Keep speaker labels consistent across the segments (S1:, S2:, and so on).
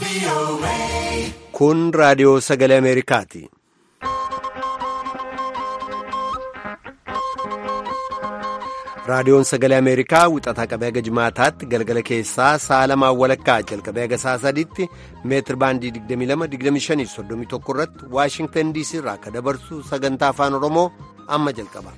S1: Kun raadiyoo sagalee Ameerikaati. Raadiyoon sagalee Ameerikaa wixataa qabee haga jimaataatti galgala keessaa sa'a lamaan walakkaa jalqabee haga sa'a sadiitti meetir baandii 22-25-31 irratti Waashingtan DC irraa akka dabarsu sagantaa afaan Oromoo amma jalqaba.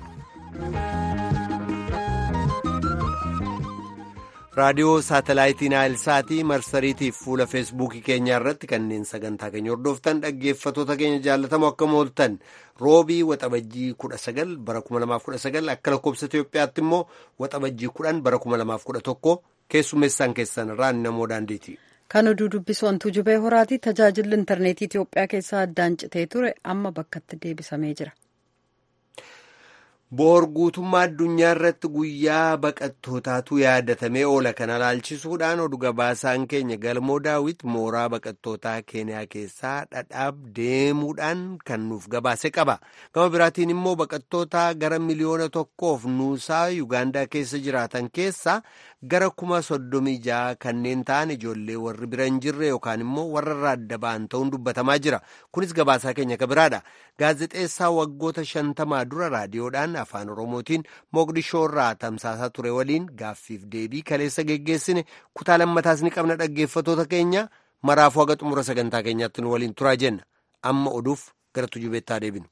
S1: raadiyoo saatalaayitii naayilsaatii marsariitiif fuula feesbuukii keenyaa irratti kanneen sagantaa keenya hordoftan dhaggeeffatoota keenya jaallatamoo akka mooltan roobii waxabajjii 19 bara 2019 akka lakkoobsa Itoophiyaatti immoo waxabajjii 10 bara 2011 keessummeessaan keessan irraa namoo daandiiti.
S2: Kan oduu dubbisu wantuu jubee horaati tajaajilli intarneetii Itoophiyaa keessaa addaan citee ture amma bakkatti deebisamee jira.
S1: Boor guutummaa addunyaa irratti guyyaa baqattootaatu yaadatamee oola kana ilaalchisuudhaan oduu gabaasaan keenya galmoo daawit mooraa baqattootaa keeniyaa keessaa dhadhaab deemuudhaan kan nuuf gabaase qaba. Gama biraatiin immoo baqattoota gara miliyoona tokkoof nuusaa Yuugaandaa keessa jiraatan keessaa gara kuma soddomii ja'a kanneen ta'an ijoollee warri bira hin jirre yookaan immoo warra irraa adda ba'an ta'uun dubbatamaa jira. Kunis gabaasaa keenya ka biraadha. Gaazexeessaa waggoota shantamaa dura raadiyoodhaan afaan oromootiin moqdishoo irraa tamsaasaa ture waliin gaaffiif deebii kaleessa geggeessine kutaa lammataas ni qabna dhaggeeffatoota keenya maraafuu haga xumura sagantaa keenyaatti nu waliin turaa jenna amma oduuf gara tujubeettaa deebinu.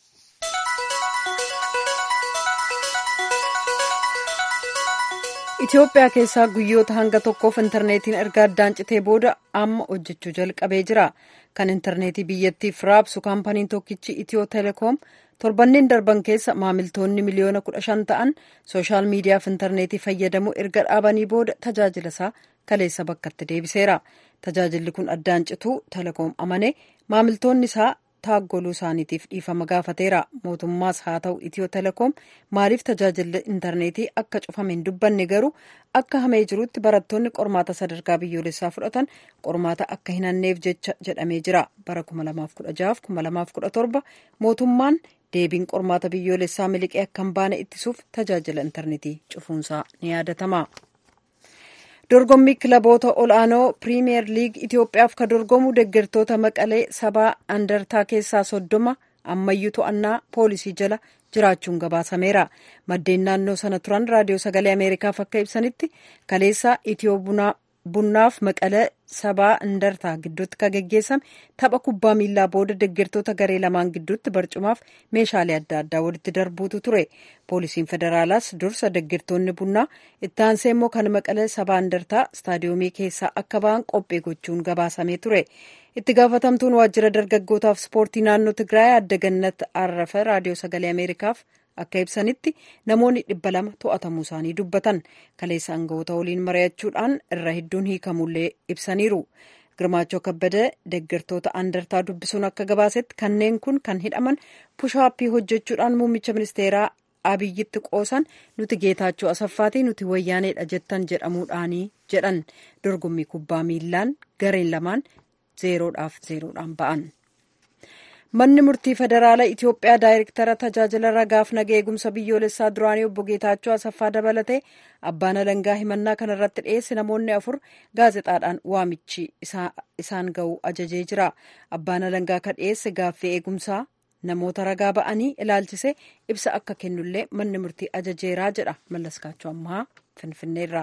S2: Itoophiyaa keessaa guyyoota hanga tokkoof intarneetiin erga addaan citee booda amma hojjechuu jalqabee jira. Kan intarneetii biyyattiif raabsu kaampaniin tokkichi Itiyoo Telekoom torbanneen darban keessa maamiltoonni miliyoona kudha shan ta'an sooshaal miidiyaaf intarneetii fayyadamuu erga dhaabanii booda tajaajila isaa kaleessa bakkatti deebiseera. Tajaajilli kun addaan cituu Telekoom amane maamiltoonni isaa taaggoluu isaaniitiif dhiifama gaafateera. Mootummaas haa ta'u Itiyoo Telekoom maaliif tajaajilli intarneetii akka cufame hin dubbanne garuu akka hamee jirutti barattoonni qormaata sadarkaa biyyoolessaa fudhatan qormaata akka hin hanneef jecha jedhamee jira. Bara 2016-2017 mootummaan deebiin qormaata biyyoolessaa miliqee akka hin baane ittisuuf tajaajila intarneetii cufuunsaa ni yaadatama. dorgommii kilaboota ol'aanoo piriimiyer liig itiyoophiyaaf ka dorgomu deeggartoota maqalee sabaa andartaa keessaa soddoma ammayyuu to'annaa poolisii jala jiraachuun gabaasameera maddeen naannoo sana turan raadiyoo sagalee ameerikaaf akka ibsanitti kaleessa itiyoo bunnaaf maqalee sabaa andartaa gidduutti ka geggeessame tapha kubbaa miillaa booda deeggartoota garee lamaan gidduutti barcumaaf meeshaalee adda addaa walitti darbuutu ture poolisiin federaalaas dursa deeggartoonni bunnaa itti aansee immoo kan maqalee sabaa andartaa istaadiyoomii keessaa akka ba'an qophii gochuun gabaasamee ture itti gaafatamtuun waajjira dargaggootaaf ispoortii naannoo tigraay adda gannat arrafa raadiyoo sagalee ameerikaaf akka ibsanitti namoonni dhibba lama to'atamuu isaanii dubbatan kaleessa aangawoota waliin mari'achuudhaan irra hedduun hiikamullee ibsaniiru girmaachoo kabbada deeggartoota andartaa dubbisuun akka gabaasetti kanneen kun kan hidhaman pushaappii hojjechuudhaan muummicha ministeeraa abiyyitti qoosan nuti geetaachoo asaffaatii nuti wayyaaneedha jettan jedhamuudhaanii jedhan dorgommii kubbaa miillaan gareen lamaan zeeroodhaaf zeeroodhaan ba'an. manni murtii federaala itiyoophiyaa daayirektara tajaajila ragaaf naga eegumsa biyyoolessaa duraanii obbo geetaachoo asaffaa dabalatee abbaan alangaa himannaa kana irratti dhiyeesse namoonni afur gaazexaadhaan waamichi isaan ga'u ajajee jira abbaan alangaa ka dhiyeesse gaaffii eegumsaa namoota ragaa ba'anii ilaalchise ibsa akka kennullee manni murtii ajajeeraa jedha mallaskaachoo ammaa finfinneerraa.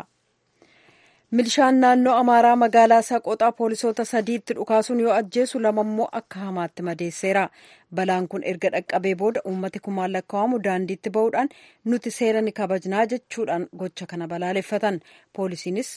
S2: milishaan naannoo amaaraa magaalaa saqoxaa poolisoota sadiitti dhukaasuun yoo ajjeesu lamammoo akka hamaatti madeesseera balaan kun erga dhaqqabee booda uummati kumaan lakkaa'amu daandiitti ba'uudhaan nuti seera ni kabajnaa jechuudhaan gocha kana balaaleffatan poolisiinis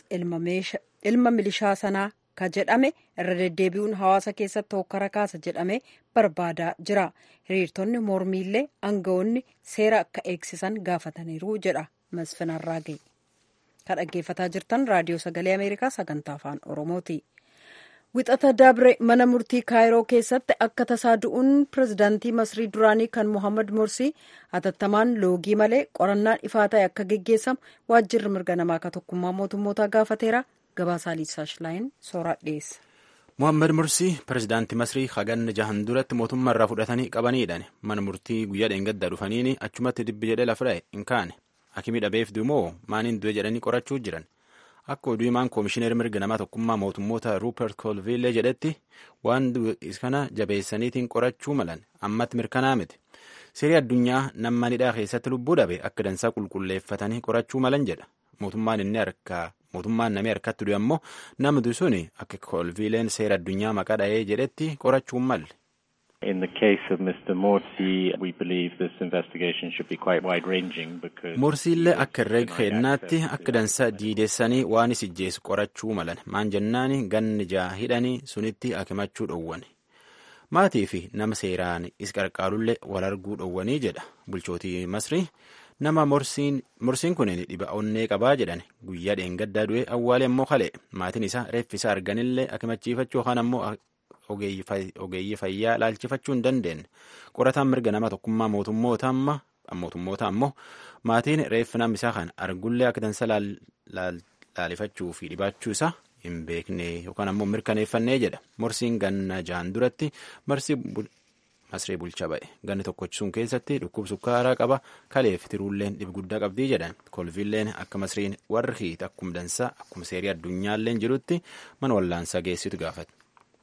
S2: ilma milishaa sanaa ka jedhame irra deddeebi'uun hawaasa keessatti hokkara kaasa jedhame barbaadaa jira hiriirtonni mormiillee aangawoonni seera akka eegsisan gaafataniiru jedha masfin arraagee. kan dhaggeeffataa jirtan raadiyoo sagalee ameerikaa sagantaa afaan oromooti wixata dabre mana murtii kaayiroo keessatti akka tasaa du'uun pirezidaantii masrii duraanii kan mohammad morsii hatattamaan loogii malee qorannaan ifaa ta'e akka geggeessamu waajjirri mirga namaa ka tokkummaa mootummootaa gaafateera gabaasaa liisaash laayin sooraa dhiyeessa.
S3: Mohaammed Mursii pirezidaantii Masrii haganna jahan duratti mootummaa irraa fudhatanii qabaniidhaan mana murtii guyyaa dheengaddaa dhufaniini achumatti dibbi jedhee lafa dha'e hin kaane. Akimii dhabeef dumoo maaniin du'e jedhanii qorachuu jiran akka oduu himaan koomishineer mirga namaa tokkummaa mootummoota ruupert koolviillee jedhetti waan kana jabeessaniitiin qorachuu malan ammatti mirkanaa miti seerii addunyaa nama hidhaa keessatti lubbuu dhabe akka dansaa qulqulleeffatanii qorachuu malan jedha mootummaan inni harkaa mootummaan namni harkatti du'e ammoo namni sun akka koolviileen seera addunyaa maqaa dha'ee jedhetti qorachuun malle.
S4: In the case of Mr. Morsi, we believe this investigation should be quite wide-ranging because...
S3: Morsiillee akka herreega kennaatti akka dansa diidessanii waan isijjeessu qorachuu malan maan jennaani ganni jaa hidhanii sunitti akimachuu dhowwan. Maatii fi nama seeraan is qarqaarullee wal arguu dhowwanii jedha bulchootii Masrii. Nama morsiin kun dhiba onnee qabaa jedhan guyyaa dheengaddaa du'e awwaalee ammoo kale maatiin isaa reeffisa arganillee akimachiifachuu yookaan ammoo ogeeyyii fayyaa laalchifachuu hin dandeenye qorataan mirga nama tokkummaa mootummoota ammoo maatiin reeffa nama isaa kan argullee akka dansa laalifachuu fi dhibaachuu isaa hin beekne yookaan ammoo mirkaneeffannee jedha morsiin ganna jaan duratti masree bulchaa ba'e ganni tokkochisuun keessatti dhukkub sukkaaraa qaba kaleef tiruulleen dhib guddaa qabdii jedhan kolviilleen akka masriin warri hiita akkuma dansaa akkuma seerii addunyaalleen jirutti mana wallaansaa geessitu gaafate.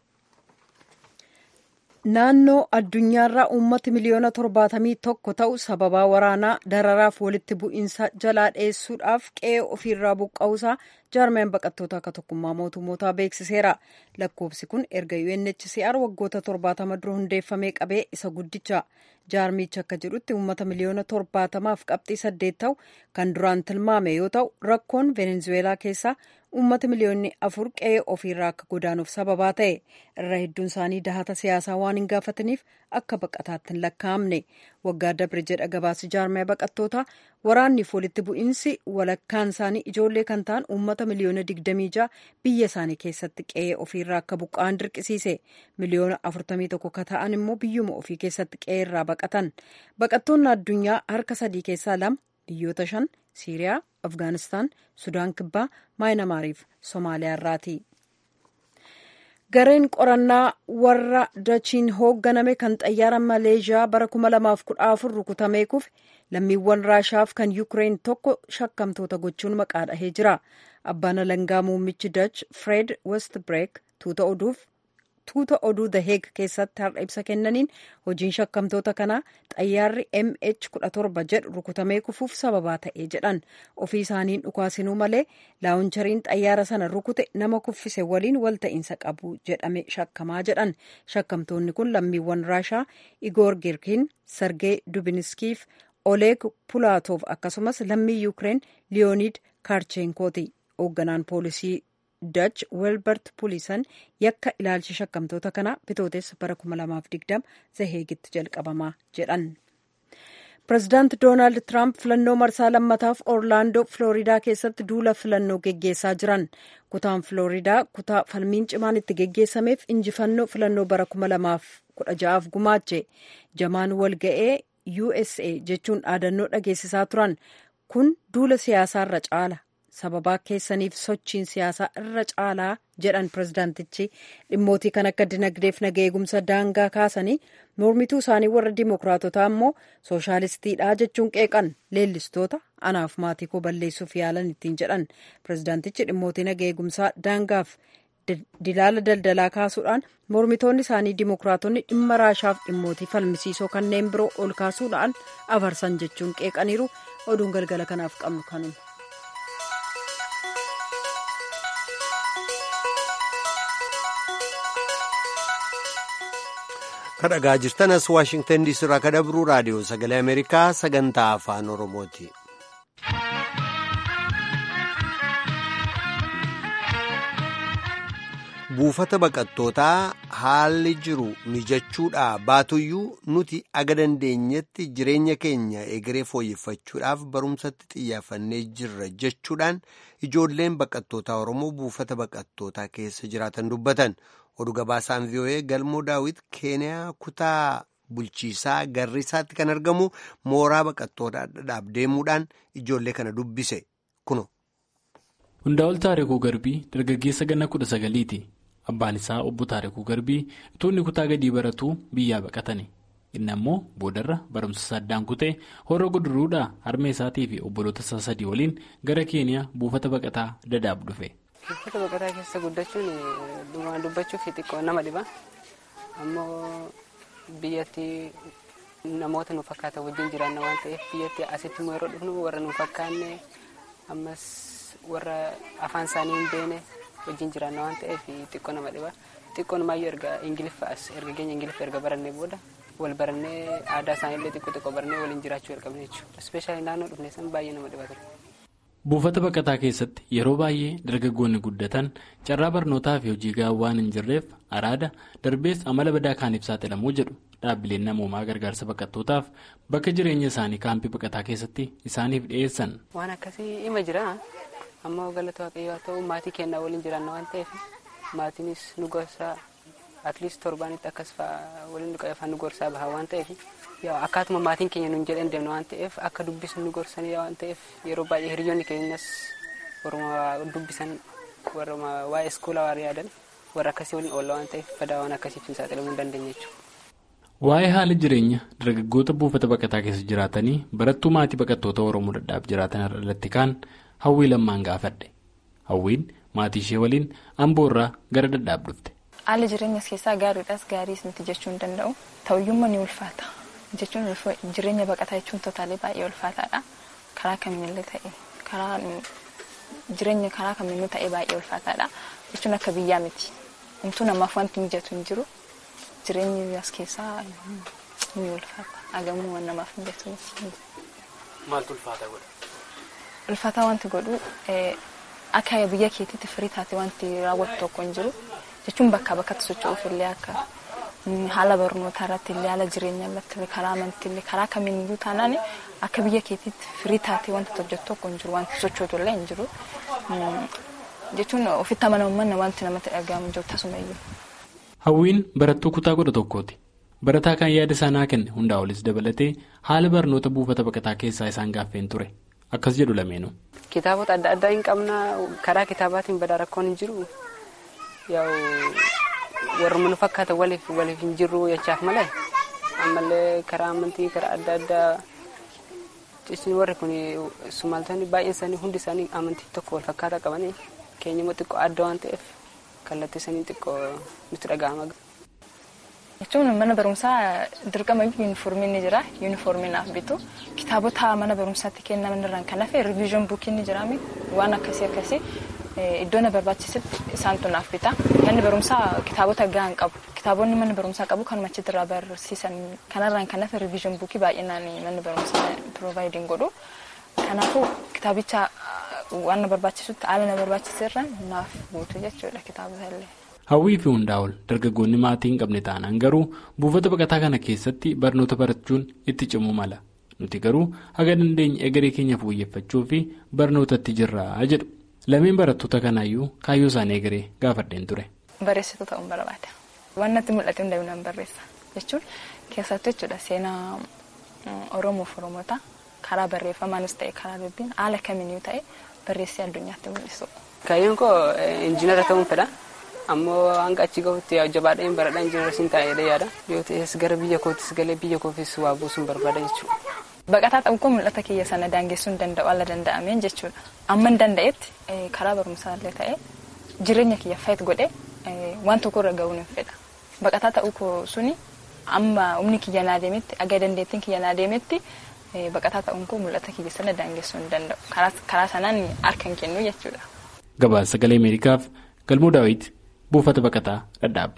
S2: naannoo addunyaarraa uummati miliyoona torbaatamii tokko ta'u sababaa waraanaa dararaaf walitti bu'iinsa jalaa dheessuudhaaf qe'ee ofiirraa buqqa'uusaa jaarmeen baqattoota akka tokkummaa mootummootaa beeksiseera lakkoofsi kun erga UNHCR waggoota torbaatama dura hundeeffamee qabee isa guddicha jaarmichi akka jedhutti uummata miliyoona torbaatamaaf qabxii saddeet ta'u kan duraan tilmaame yoo ta'u rakkoon venezuweelaa keessaa uummata miliyoonni afur qe'ee ofiirraa akka godaanuuf sababaa ta'e irra hedduun isaanii dahata siyaasaa waan hin gaafataniif akka baqataatti hin lakkaa'amne waggaa dabre jedha gabaasi jaarmee baqattoota waraanniif walitti bu'iinsi walakkaan isaanii ijoollee kan ta'an uummata miliyoona digdamii ja'a biyya isaanii keessatti qe'ee ofiirraa akka buqqa'an dirqisiise miliyoona afurtamii tokko ka ta'an immoo biyyuma ofii keessatti qe'ee irraa baqatan baqattoonni addunyaa harka sadii keessaa lama biyyoota shan siiriyaa afgaanistaan sudaan kibbaa maayinamaariif soomaaliyaa irraati. gareen qorannaa warra dachiin hoogganame kan xayyaara maleeshiyaa bara 2014 rukutamee kufe lammiiwwan raashaaf kan yuukireen tokko shakkamtoota gochuun maqaa dhahee jira abbaan alangaa muummichi dach fred westbreek tuuta oduuf tuuta oduu the heeg keessatti har'a ibsa kennaniin hojiin shakkamtoota kanaa xayyaarri mh 17 jedhu rukutamee kufuuf sababaa ta'ee jedhan ofii isaaniin dhukaasinuu malee laawunchariin xayyaara sana rukute nama kuffise waliin walta'iinsa qabu jedhame shakkamaa jedhan shakkamtoonni kun lammiiwwan raashaa igoor girkin sargee dubinskiif oleeg pulaatoof akkasumas lammii yuukireen liyoonid kaarchenkooti hoogganaan poolisii dach welbert pulisan yakka ilaalcha shakkamtoota kanaa bitooteessa bara 2020 zaheegitti jalqabamaa jedhan pirezidaant doonaald tiraamp filannoo marsaa lammataaf orlaandoo filooridaa keessatti duula filannoo geggeessaa jiran kutaan filooridaa kutaa falmiin cimaan itti geggeessameef injifannoo filannoo bara 2016f gumaache jamaan walga'ee usa jechuun dhaadannoo dhageessisaa turan kun duula siyaasaarra caala sababaa keessaniif sochiin siyaasaa irra caalaa jedhan pirezidaantichi dhimmootii kan akka dinagdeef naga eegumsa daangaa kaasanii mormituu isaanii warra dimokiraatotaa immoo sooshaalistiidha jechuun qeeqan leellistoota anaaf maatii koo balleessuuf yaalan ittiin jedhan pirezidaantichi dhimmootii naga eegumsaa daangaaf dilaala daldalaa kaasuudhaan mormitoonni isaanii dimokiraatonni dhimma raashaaf dhimmootii falmisiisoo kanneen biroo ol kaasuudhaan afarsan jechuun qeeqaniiru oduun galgala kanaaf qabnu kanuma.
S1: kadhagaa jirtanas waashingtan diisii irraa kadabruu raadiyoo sagalee ameerikaa sagantaa afaan oromooti. buufata baqattootaa haalli jiru mijachuudhaa baatuyyuu nuti aga dandeenyetti jireenya keenya egeree fooyyeffachuudhaaf barumsatti xiyyaafannee jirra jechuudhaan ijoolleen baqattootaa oromoo buufata baqattootaa keessa jiraatan dubbatan. oduu gabaasaan vii'oo'ee galmoo daawit keeniyaa kutaa bulchiisaa garriisaatti kan argamu mooraa baqattootaa dhadhaaf deemuudhaan ijoollee kana dubbise kuno.
S5: hundaa'ol taarikuu garbii dargaggeessa ganna kudha sagaliiti abbaan isaa obbo taarikuu garbii utuu inni kutaa gadii baratuu biyyaa baqatani inni ammoo boodarra barumsa isaa addaan kutee horra guduruudhaa harmee isaatii fi obboloota isaa sadii waliin gara keeniyaa buufata baqataa dadaab dhufe.
S6: buufata baqataa keessa guddachuun dhugaan dubbachuuf xiqqoo nama dhiba ammoo biyyatti namoota nu fakkaatan wajjin jiraanna waan ta'eef biyyatti asitti immoo yeroo dhufnu warra nu fakkaanne ammas warra afaan isaanii hin beekne wajjin jiraanna waan ta'eef xiqqoo nama dhiba xiqqoo numaayyuu erga ingiliffaas erga keenya ingiliffa erga barannee booda wal barannee aadaa isaaniillee xiqqoo xiqqoo barannee waliin jiraachuu jalqabne jechuudha ispeeshaalii naannoo dhufne san baay'ee nama dhiba ture.
S5: buufata baqataa keessatti yeroo baay'ee dargaggoonni guddatan carraa barnootaa fi hojii gahaa waan hin jirreef araada darbees amala badaa kaaniif saaxilamuu jedhu dhaabbileen namoomaa gargaarsa baqattootaaf bakka jireenya isaanii kaampii baqataa keessatti isaaniif dhiyeessan.
S6: waan akkasii ima jira ammoo galata waaqayyoo haa ta'u maatii keenyaa waliin jiraanna waan ta'eef maatiinis nu gorsaa atliist torbaanitti akkas fa'aa waliin nu nu gorsaa baha waan ta'eef akkaatuma maatiin keenya nuun jedhan deemna waan ta'eef akka dubbisu nu gorsanii waan ta'eef yeroo baay'ee hiriyoonni keenyas warra dubbisan warra waa'ee iskoolaa waan yaadan warra akkasii waliin oolla waan ta'eef badaa waan akkasiif hin saaxilamuu hin dandeenye jechuudha.
S5: Waa'ee haala jireenya dargaggoota buufata baqataa keessa jiraatanii barattuu maatii baqattoota Oromoo dadhaab jiraatan irratti kaan hawwii lammaan gaafadhe. Hawwiin maatii ishee waliin amboorraa gara dadhaab dhufte.
S7: Haala jireenyas keessaa gaariidhaas gaariis miti jechuu hin danda'u. Ta'uyyummaa ni ulfaata. Jechuun jireenya baqataa jechuun totaalee baay'ee ulfaataadha. Karaa kamiinillee ta'e karaa jireenya karaa kamiinuu ta'e baay'ee ulfaataadha. Jechuun akka biyyaa miti. Homtuu namaaf wanti mijatu hin jiru. Jireenyi as keessaa ni ulfaata. Agamuu waan namaaf mijatu miti.
S5: Maaltu ulfaata godha?
S7: Ulfaataa wanti godhu akka biyya keetiitti firii taate wanti raawwatu tokko hin jiru. Jechuun bakkaa bakkatti socho'uuf illee akka haala barnootaa irratti illee haala jireenyaa irratti illee karaa amantii illee karaa kamiiniyyuu taanaan akka biyya keetiitti firii taatee wanta hojjetu tokko hin jiru wanti sochootu illee hin jiru. Jechuun ofitti amanamummaan wanti namatti dhagahamu jiru tasumayyuu.
S5: Hawwiin barattuu kutaa kudha tokkooti. Barataa kan yaada sanaa kenne hundaa olis dabalatee haala barnoota buufata baqataa keessaa isaan gaaffeen ture. Akkas jedhu lameenuu.
S6: Kitaabota adda addaa hin qabna karaa kitaabaatiin badaa rakkoon hin jiru. Yaa'u warra nu fakkaatan waliif waliif hin jirru jechaaf malee ammallee karaa amantii karaa adda addaa isin warri kun sumaaltonni baay'een isaanii hundi isaanii amantii tokko wal fakkaataa qabanii keenya immoo xiqqoo adda waan ta'eef kallattii isaanii xiqqoo nutti dhaga'ama.
S7: Jechuun mana barumsaa dirqama yuunifoormiin ni jira. Yuunifoormiin naaf bitu. Kitaabota mana barumsaatti kennaman irraan kan hafe riviizyoon buukiin ni jiraami. Waan akkasii akkasii iddoo na barbaachisetti isaantu naaf bita. Manni barumsaa kitaabota gahaan qabu. Kitaabonni manni barumsaa qabu kan achitti irraa barsiisan kanarraan kan hafe riviizyoon buukii baay'inaan manni barumsaa piroovaayidin godhu. Kanaafuu kitaabicha waan na barbaachisutti haala na barbaachiserraan naaf guutu jechuudha kitaabota illee.
S5: Hawwii fi hundaa'ol dargaggoonni maatii hin qabne taanaan garuu buufata baqataa kana keessatti barnoota barachuun itti cimuu mala. Nuti garuu haga dandeenye egeree keenya fooyyeffachuu fi barnootatti jirraa jedhu. Lameen barattoota kanaayyuu kaayyoo isaanii egeree gaafadheen ture.
S7: Barreessituu ta'uun barbaada. Waan natti mul'ate hunda nan barreessa jechuun keessattuu jechuudha seenaa Oromoof Oromoota karaa barreeffamaanis ta'e karaa dubbiin haala kamiinuu ta'e barreessee addunyaatti mul'isu.
S6: Kaayyoon koo injiinara ta'uun fedha. ammoo hanga achi gahutti jabaadheen baradhaa injiinarsiin taa'ee yaada yoo ta'es gara biyya kootis galee biyya koofis waa buusuun barbaada jechuudha.
S7: Baqataa ta'uu koo mul'ata kiyya sana daangessuu hin danda'u alla danda'ameen jechuudha. Amma hin danda'etti karaa barumsaallee ta'ee jireenya kiyya fayyad godhee waan tokko irra gahuun hin fedha. Baqataa ta'uu koo suni amma humni kiyya naa deemetti aga dandeettiin kiyya naa deemetti baqataa ta'uun koo mul'ata kiyya sana daangessuu hin danda'u. Karaa sanaan harka hin kennu jechuudha.
S5: Gabaasa sagalee Ameerikaaf Galmuu Daawit buufata baqataa dhadhaab.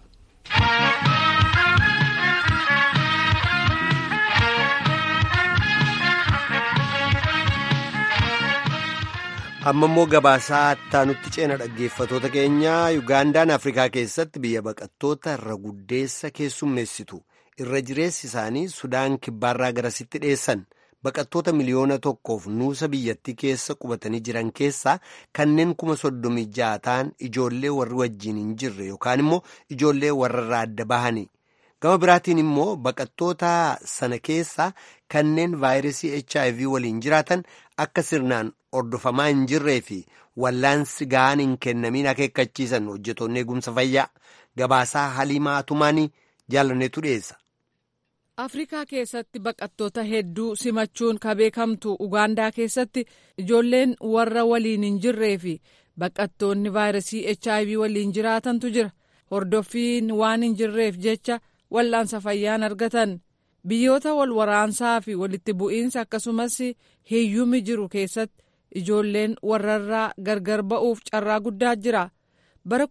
S1: amma immoo gabaasaa ittaanutti ceena dhaggeeffatoota keenyaa yugaandaan afrikaa keessatti biyya baqattoota irra guddeessa keessummeessitu irra jireessi isaanii sudaan kibbaarraa garasitti dhiyeessan baqattoota miliyoona tokkoof nuusa biyyattii keessa qubatanii jiran keessaa kanneen kuma soddomii ja'a ta'an ijoollee warri wajjiin hin jirre yookaan immoo ijoollee warrarraa adda bahanii gama biraatiin immoo baqattoota sana keessaa kanneen vaayirasii hiv waliin jiraatan akka sirnaan hordofamaa hin jirree fi wallaansi ga'aan hin kennamiin akeekkachiisan hojjetoonni eegumsa fayyaa gabaasaa haliimaa tumaanii jaalanneetu dhiyeessa.
S8: afrikaa keessatti baqattoota hedduu simachuun ka beekamtu ugaandaa keessatti ijoolleen warra waliin hin jirree fi baqattoonni vaayirasii hiv waliin jiraatantu jira hordoffiin waan hin jirreef jecha wal'aansa fayyaan argatan biyyoota wal waraansaa fi walitti bu'iinsa akkasumas hiyyumi jiru keessatti ijoolleen warrarraa gargar ba'uuf carraa guddaa jira bara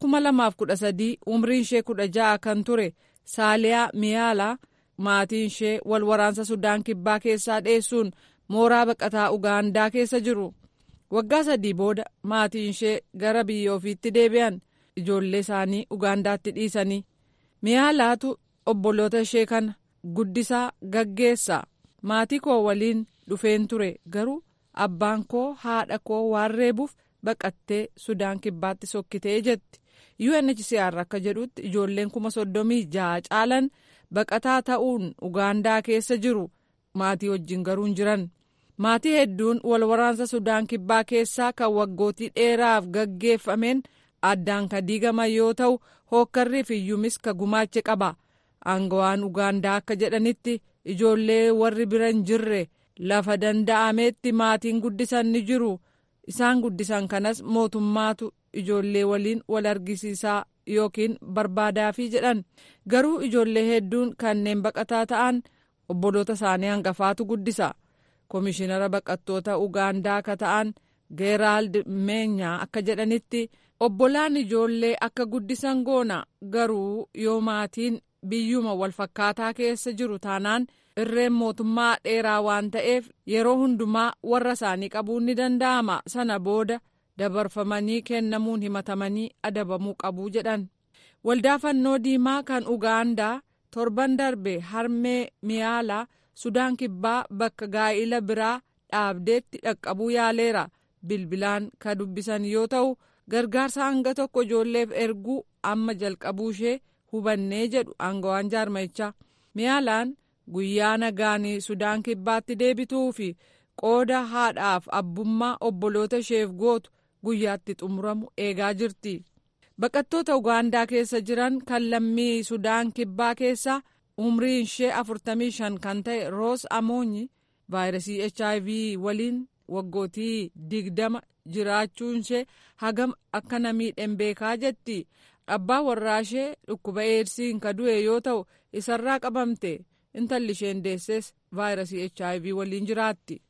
S8: 2013 umriin ishee 16 kan ture saaliyaa miyaalaa maatiin ishee wal waraansa sudaan kibbaa keessaa dheessuun mooraa baqataa ugaandaa keessa jiru waggaa sadii booda maatiin ishee gara biyya ofiitti deebi'an ijoollee isaanii ugaandaatti dhiisanii miyaalaatu obboloota ishee kana guddisaa gaggeessaa maatii koo waliin dhufeen ture garuu abbaan koo haadha koo waan reebuuf baqattee sudaan kibbaatti sokkitee jetti UNHCR akka jedhutti ijoolleen kuma soddomii jaha caalan baqataa ta'uun ugaandaa keessa jiru maatii wajjin garuu hin jiran maatii hedduun wal waraansa sudaan kibbaa keessaa kan waggootii dheeraaf gaggeeffameen addaan ka diigaman yoo ta'u hookkarrii fi iyyumis ka gumaache qaba aangawaan ugaandaa akka jedhanitti ijoollee warri bira hin jirre lafa danda'ametti maatiin guddisan ni jiru isaan guddisan kanas mootummaatu ijoollee waliin wal argisiisaa yookiin barbaadaafii jedhan garuu ijoollee hedduun kanneen baqataa ta'an obboloota isaanii hangafaatu guddisa komishinara baqattoota ugaandaa akka ta'an geeraald meenyaa akka jedhanitti obbolaan ijoollee akka guddisan goona garuu yoo maatiin biyyuma walfakkaataa keessa jiru taanaan irreen mootummaa dheeraa waan ta'eef yeroo hundumaa warra isaanii qabuun ni danda'ama sana booda dabarfamanii kennamuun himatamanii adabamuu qabuu jedhan waldaa fannoo diimaa kan ugaandaa torban darbe harmee miyaalaa sudaan kibbaa bakka gaa'ila biraa dhaabdeetti dhaqqabuu yaaleera bilbilaan ka dubbisan yoo ta'u gargaarsa hanga tokko ijoolleef erguu amma jalqabuu ishee hubannee jedhu aangawaan jaarmayichaa miyaalaan guyyaa nagaanii sudaan kibbaatti deebituu fi qooda haadhaaf abbummaa obboloota isheef gootu guyyaatti xumuramu eegaa jirti baqattoota ugaandaa keessa jiran kan lammii sudaan kibbaa keessaa umriin ishee 45 kan ta'e roos amoonyi vaayirasii hiv waliin waggootii digdama jiraachuun ishee hagam akka namiidhen beekaa jetti abbaa warraa ishee dhukkuba eedsiin ka du'e yoo ta'u isarraa qabamte intalli isheen deesses vaayirasii hiv waliin jiraatti.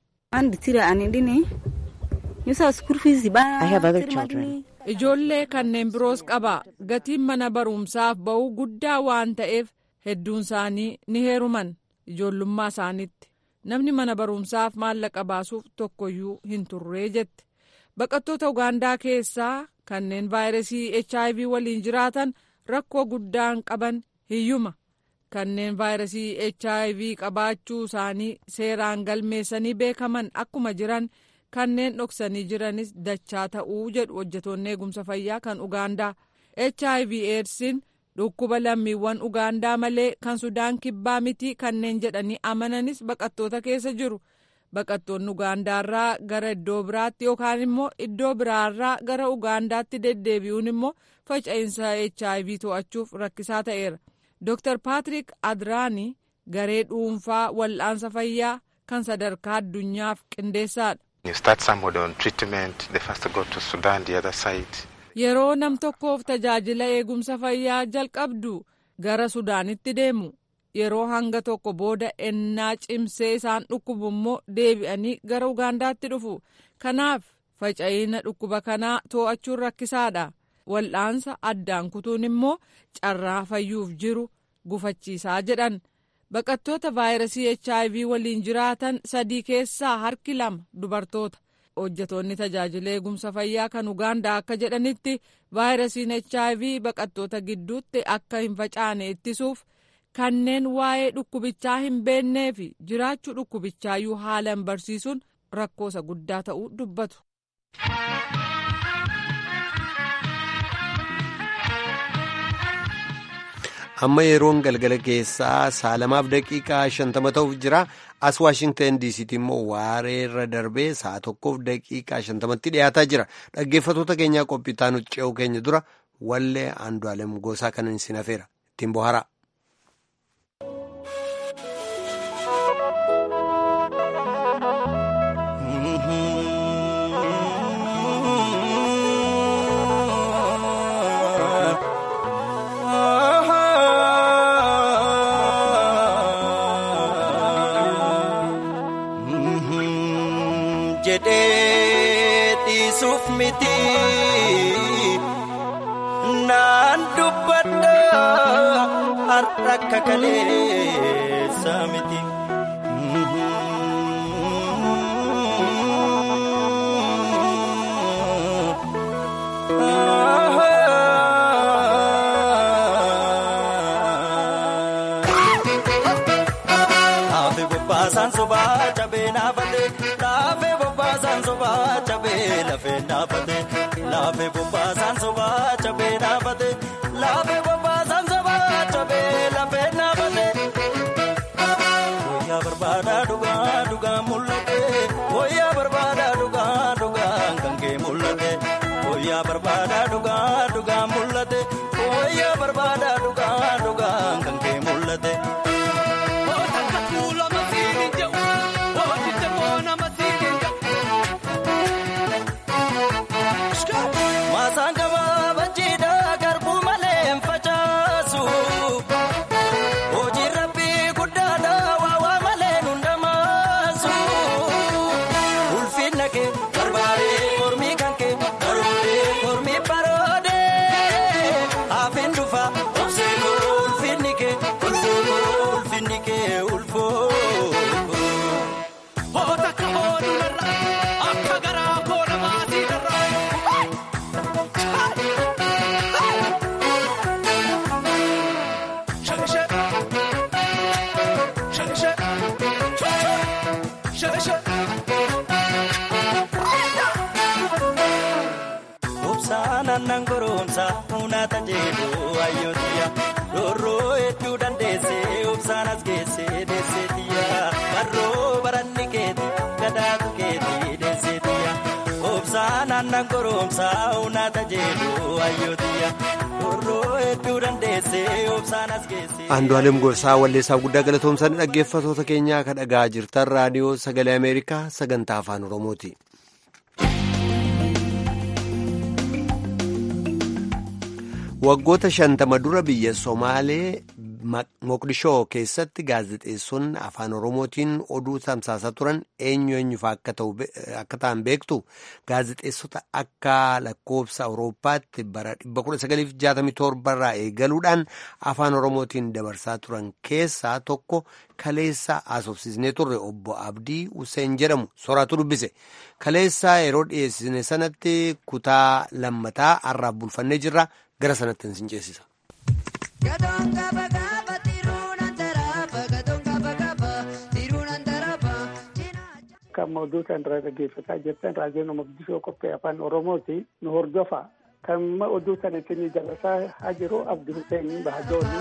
S8: ijoollee kanneen biroos qaba gatiin mana barumsaaf ba'uu guddaa waan ta'eef hedduun isaanii ni heeruman ijoollummaa isaaniitti namni mana barumsaaf maallaqa baasuuf tokkoyyuu hin turree jette baqattoota ugaandaa keessaa kanneen vaayirasii hiv waliin jiraatan rakkoo guddaan qaban hiyyuma kanneen vaayirasii hiv qabaachuu isaanii seeraan galmeessanii beekaman akkuma jiran kanneen dhoksanii jiranis dachaa ta'uu jedhu hojjetoonni eegumsa fayyaa kan ugaandaa hiv eedsiin dhukkuba lammiiwwan ugaandaa malee kan sudaan kibbaa miti kanneen jedhanii amananis baqattoota keessa jiru baqattoonni ugaandaarraa gara iddoo biraatti yookaan immoo iddoo biraarraa gara ugaandaatti deddeebi'uun immoo faca'insa hiv to'achuuf rakkisaa ta'eera dr paatrik adraani garee dhuunfaa wal'aansa fayyaa kan sadarkaa addunyaaf qindeessaadha. yeroo nam tokkoof tajaajila eegumsa fayyaa jalqabdu gara sudaanitti deemu yeroo hanga tokko booda ennaa cimsee isaan dhukkubu immoo deebi'anii gara ugaandaatti dhufu kanaaf faca'ina dhukkuba kanaa to'achuun rakkisaadha wal'aansa addaan kutuun immoo carraa fayyuuf jiru gufachiisaa jedhan baqattoota vaayirasii hiv waliin jiraatan sadii keessaa harki lama dubartoota hojjetoonni tajaajila eegumsa fayyaa kan ugaandaa akka jedhanitti vaayirasiin hiv baqattoota gidduutti akka hin facaane ittisuuf kanneen waa'ee dhukkubichaa hin beennee fi jiraachuu dhukkubichaayyuu haalan barsiisuun rakkoosa guddaa ta'uu dubbatu.
S1: amma yeroon galgala keessaa saalamaaf daqiiqaa shantama ta'uuf jira as waashingtan diisiitti immoo waareerra darbee sa'a tokkoof daqiiqaa shantamatti dhiyaataa jira dhaggeeffatoota keenyaa qophiitaa nu ce'uu keenya dura wallee aandu'aalem gosaa kanan isin hafeera ittiin bohara.
S9: miti naan dubbadha har'a akka kaleessa miti. Laafe bobbaasaan sobaa cabee naafate. Laafe bobbaasaan sobaa cabee lafee naafate. Laafe bobbaasaan sobaa cabee naafate. Laafe bobbaasaan sobaa cabee lafee naafate. Wayyaa barbaada dhugaa dhugaa mul'ate. Wayyaa barbaada dhugaa dhugaa kan kee mul'ate. Wayyaa barbaada dhugaa dhugaa mul'ate. Wayyaa barbaada dhugaa dhugaa kan kee mul'ate. Maasaan gabaabaa jiidhaa garbuu malee hin facaasu. Hojii rabbii guddaadhaa waawaa malee hundamaasu. Ulfinna kee barbaadee mormii kan kee baroodee mormii baroodee. Hafeen dhufa obsee ulfinni kee ulfoo ulfinni kee ulfoo. Obsaan aannan goromsaa munaata jedhu ayyootiya roorroo hedduu dandeessee obsaan as geessee deesseetiya barroo baranni keeti gadaatu keeti deesseetiya obsaan aannan goromsaa munaata jedhu ayyootiya roorroo hedduu dandeessee obsaan as geessee.
S1: Andu'aalem Gorsaa walleessaaf guddaa galatoomsanii dhaggeeffatoota keenyaa akka dhagaa jirtan raadiyoo sagalee Ameerikaa sagantaa afaan Oromooti. Waggoota shantama dura biyya Somaalee Moqdishoo keessatti gaazexeessonni afaan Oromootiin oduu tamsaasaa turan eenyu eenyufa akka ta'an beektu gaazexeessota akka lakkoofsa Awurooppaatti bara 1967 irraa eegaluudhaan afaan Oromootiin dabarsaa turan keessaa tokko kaleessa haasofsiisnee turre obbo Abdii Hussein jedhamu soraatu dubbise. Kaleessaa yeroo dhiyeessine sanatti kutaa lammataa har'aaf bulfannee jirra. gara sanatti sin ceesisa.
S10: Kan mawduuta irraa dhaggeeffataa jirtan raadiyoon Moqdishoo qophii afaan Oromooti nu hordofa. Kan oduu sana ittiin dabarsaa haa jiru Abdi Hussein Bahadooni.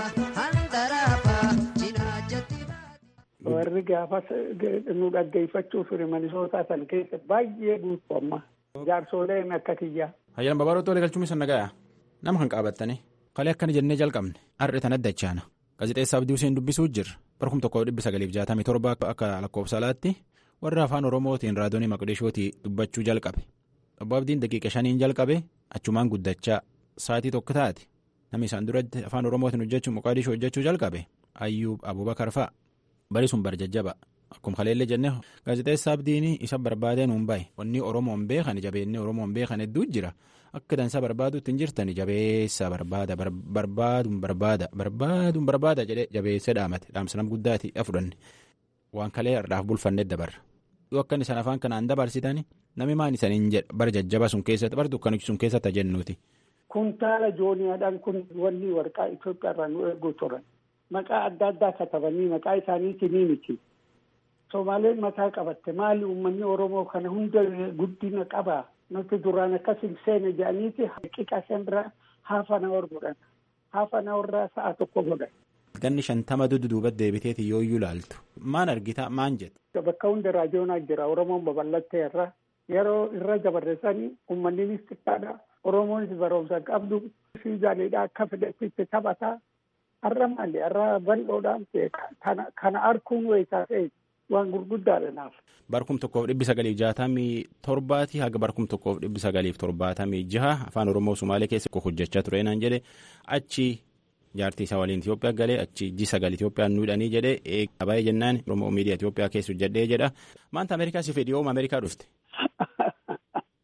S10: Warri gaafas nu dhaggeeffachuuf Minisootaa san keessa baay'ee guutuu amma. Jaarsoleen akka kiyyaa.
S3: Hayyaan babaroota walii galchuun isa nagaya. nama kan qaabattanii kalee akkana jennee jalqabne har'i tan addachaana gaazexeessaa Abdii Hussein dubbisuu jirra barkum tokko dhibbi sagaliif jaatamii torba akka lakkoofsa alaatti warra afaan oromootiin raadiyoonii maqdishootii dubbachuu jalqabe obbo Abdiin daqiiqa shaniin jalqabe achumaan guddachaa sa'aatii tokko taate namni isaan duratti afaan oromootiin hojjechuu maqdishoo hojjechuu jalqabe ayyuub abubakar fa'a bari sun barjajjaba akkuma kaleellee jennee gaazexeessaa Abdiin isa barbaadeen hin bahe wanni oromoon beekan jabeennee oromoon beekan hedduu jira. Akka dansaa barbaaduutti hin jirtani jabeessaa barbaada barbaaduun barbaada barbaaduun barbaada jedhee jabeessee dhaamate dhaamsa nama guddaati fudhanne waan kalee har'aaf bulfannee dabarra yoo akkan isaan afaan kanaan dabarsitani namni maan isaniin jedha bara jajjaba sun keessatti bara dukkanichi sun keessatti jennuuti.
S10: Kuntaala jooniyaadhaan kun wanni warqaa Itoophiyaa irraa nu eeguu turan maqaa adda addaa katabanii maqaa isaaniitii ni miti. Somaaleen mataa qabatte maali uummanni Oromoo kana hunda guddina qabaa. nuti duraan akkas hin seene jedhaniiti haqiqa shanirraa haafa na godhan haafa na warraa sa'a tokko godhan.
S3: Ganni shantama duduuba deebiteeti yoo iyyuu ilaaltu maan argita maan jette.
S10: Bakka hunda raadiyoonaa jira Oromoon babal'attee irra yeroo irra dabarreessanii uummanninis xiqqaadha Oromoonis barumsa qabdu fiizaaniidha akka fedhetti taphataa har'a maali har'a bal'oodhaan kana arkuun weessaa ta'e waan gurguddaadha naaf.
S3: Barkum tokkoof dhibbi sagaliif jaatamii torbaati haga barkum tokkoof dhibbi sagaliif torbaatamii jaha afaan Oromoo Sumaalee keessa hojjechaa ture naan jedhe achi jaartii isaa waliin Itoophiyaa galee achi ji sagal Itoophiyaan nuudhanii jedhee eegaa baay'ee jennaan Oromoo miidiyaa Itoophiyaa keessa hojjedhee jedha maanta Ameerikaa si fedhi yooma Ameerikaa dhufte.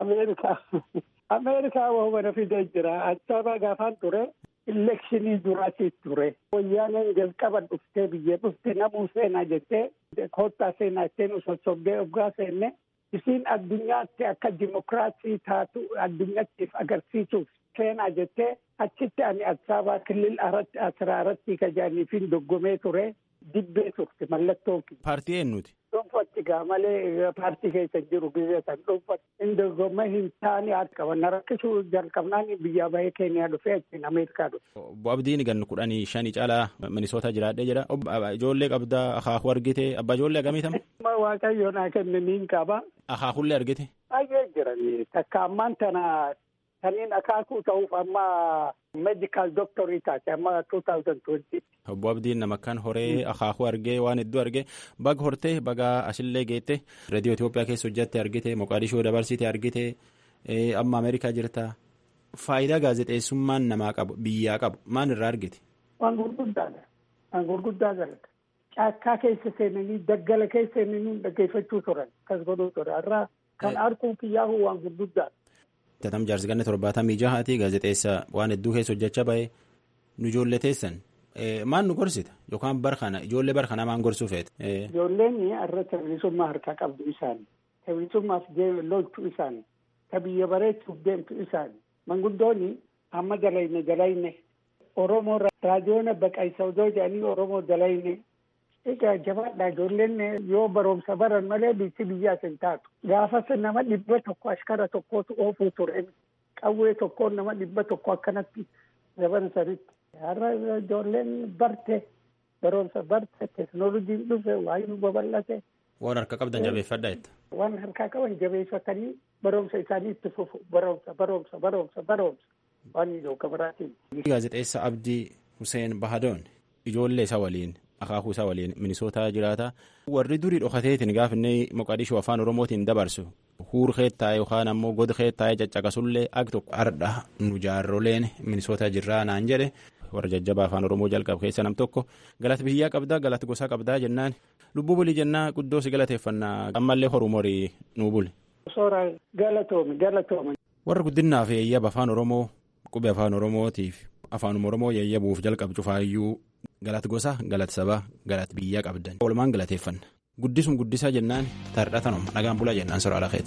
S10: Ameerikaa Ameerikaa wahuma fidee jira. Achaabaa gaafaan ture. Elekshinii duraati ture. Wayyaaneen jalqaba dhuftee biyya dhufte namuu seenaa jettee kottaa seenaa jettee nu sossobdee oggaa seenne isiin addunyaatti akka dimokiraasii taatu addunyaattiif agarsiisuuf seenaa jettee achitti ani Asaabaa kilil asraa irratti kajaaniifin doggomee ture dibbee turte mallattoon.
S3: Paartii eenyuti?
S10: Dhuunfatti gaa malee paartii keessa jiru biyya san dhuunfatti inni doggomee hin taane qaban rakkisuu jalqabnaan biyya bahee keeniyaa dhufee achiin Ameerikaa dhufe.
S3: Obbo Abdiin gan kudhanii shanii caalaa Minisoota jiraadhee jira. Ijoollee qabdaa akaakuu argite abbaa ijoollee akkamiitama?
S10: Waaqayyo naa kenne niin qaba.
S3: Akaakuullee argite?
S10: Baay'ee jirani takka ammaan tana kanneen akaakuu ta'uuf amma meedikaal dooktarii taate amma 2020.
S3: Obbo Abdiin nama akkaan horee akaakuu argee waan hedduu argee baga hortee baga asillee geette reediyoo Itoophiyaa keessa hojjatte argite Moqaadishoo dabarsite argite amma Ameerikaa jirta. Faayidaa gaazexeessummaan namaa qabu biyyaa qabu maal irraa argite?
S10: Waan gurguddaadha. Waan gurguddaa galata. Caakkaa keessa seenanii daggala keessa seenanii dhaggeeffachuu turan kas godhuu ture irraa kan arguun kiyyaahu waan gurguddaadha.
S3: Tatam jaarsi ganna torbaatamii jahaati gaazexeessa waan hedduu keessa hojjechaa bahe nu ijoollee teessan maal nu gorsita yookaan bar kana ijoollee bar kana maan gorsuu feete.
S10: Ijoolleen irra bilisummaa harkaa qabdu isaanii bilisummaaf lolchuu isaanii ka biyya bareechuuf deemtu isaanii manguddoonni amma dalayne dalayne Oromoo raadiyoon baqaysa odoo jedhanii Oromoo dalayne egaa jabaadha ijoolleen yoo barumsa baran malee biyyi biyyaas hin taatu gaafas nama dhibba tokko ashkara tokkootu oofuu ture qawwee tokkoon nama dhibba tokko akkanatti daban sanitti har'a ijoolleen barte barumsa barte teekinooloojiin dhufe waayuu babal'ate.
S3: Waan harka qabdan jabeeffadha jetta.
S10: Waan harkaa qaban jabeeffatanii barumsa isaanii itti fufu barumsa barumsa barumsa barumsa waan ijoo gabaraatiin.
S3: Gaazexeessa Abdii Hussein Bahadoon ijoollee isaa waliin akaakuu isaa waliin minisootaa jiraata. Warri durii dhokateetiin gaafinne Moqadishoo afaan Oromootiin dabarsu huur keettaa'e yookaan ammoo god keettaa'e caccaqasullee ak tokko ardha nu jaarroleen minisootaa jirraa naan jedhe warra jajjabaa afaan Oromoo jalqabu keessa nam tokko galata biyyaa qabdaa galata gosaa qabdaa jennaan lubbuu bulii jennaa guddoo si galateeffannaa ammallee horumorii nuu buli.
S10: Soora galatoomi galatoomi.
S3: Warra guddinaaf yeeyyaba afaan Oromoo qubee afaan Oromootiif afaanuma Oromoo yeeyyabuuf jalqabu cufaayyuu galata gosa galata sabaa galata biyyaa qabdan walumaan galateeffanna guddisum guddisaa jennaan tardhatanuma nagaan bulaa jennaan sora alakeeti.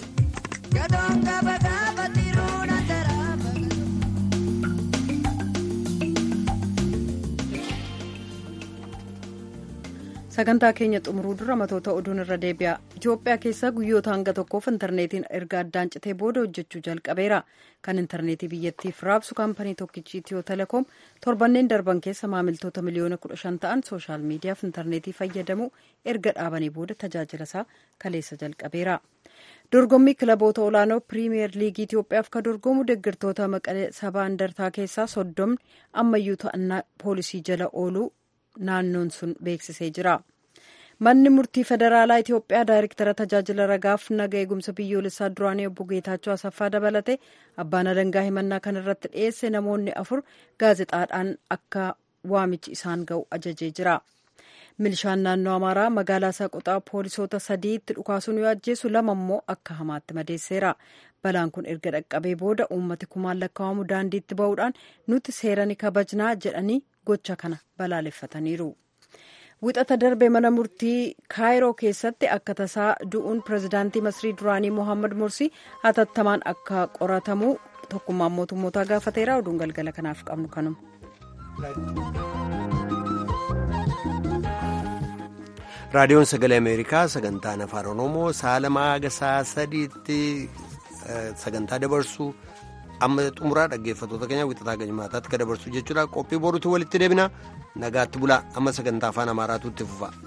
S2: sagantaa keenya xumuruu dura matoota oduun irra deebi'a itiyoophiyaa keessa guyyoota hanga tokkoof intarneetiin erga addaan citee booda hojjechuu jalqabeera kan intarneetii biyyattiif raabsu kaampanii tokkichi itiyoo telekoom torbanneen darban keessa maamiltoota miliyoona kudha shan ta'an sooshaal miidiyaaf intarneetii fayyadamu erga dhaabanii booda tajaajila isaa kaleessa jalqabeera dorgommii kilaboota olaanoo piriimiyer liigii itiyoophiyaaf ka dorgomu deeggartoota maqalee sabaa indartaa keessaa soddomni ammayyuu to'annaa poolisii jala ooluu naannoon sun beeksisee jira. Manni murtii federaalaa Itiyoophiyaa daayirektara tajaajila ragaaf naga eegumsa biyyoolessaa duraanii obbo Geetaachoo Asaffaa dabalate abbaan alangaa himannaa kan irratti dhiyeesse namoonni afur gaazexaadhaan akka waamichi isaan ga'u ajajee jira. Milishaan naannoo Amaaraa magaalaa Saaqoxaa poolisoota sadiitti dhukaasuun yoo ajjeesu lama immoo akka hamaatti madeesseera. Balaan kun erga dhaqqabee booda uummati kumaan lakkaa'amu daandiitti ba'uudhaan nuti seera ni kabajnaa jedhanii gocha kana balaaleffataniiru. Wixata darbe mana murtii kaayiroo keessatti akka tasaa du'uun pirezidaantii masrii duraanii mohaammed mursii hatattamaan akka qoratamu tokkummaan mootummootaa gaafateera oduun galgala kanaaf qabnu kanuma.
S1: raadiyoon sagalee ameerikaa sagantaan afaan oromoo sa'a lamaa haga sa'a sadiitti sagantaa dabarsu amma xumuraa dhaggeeffattoota keenya wixataa gajmaataatti ka dabarsu jechuudha qophii boruutti walitti deebina nagaatti bulaa amma sagantaa afaan amaaraatu itti fufa.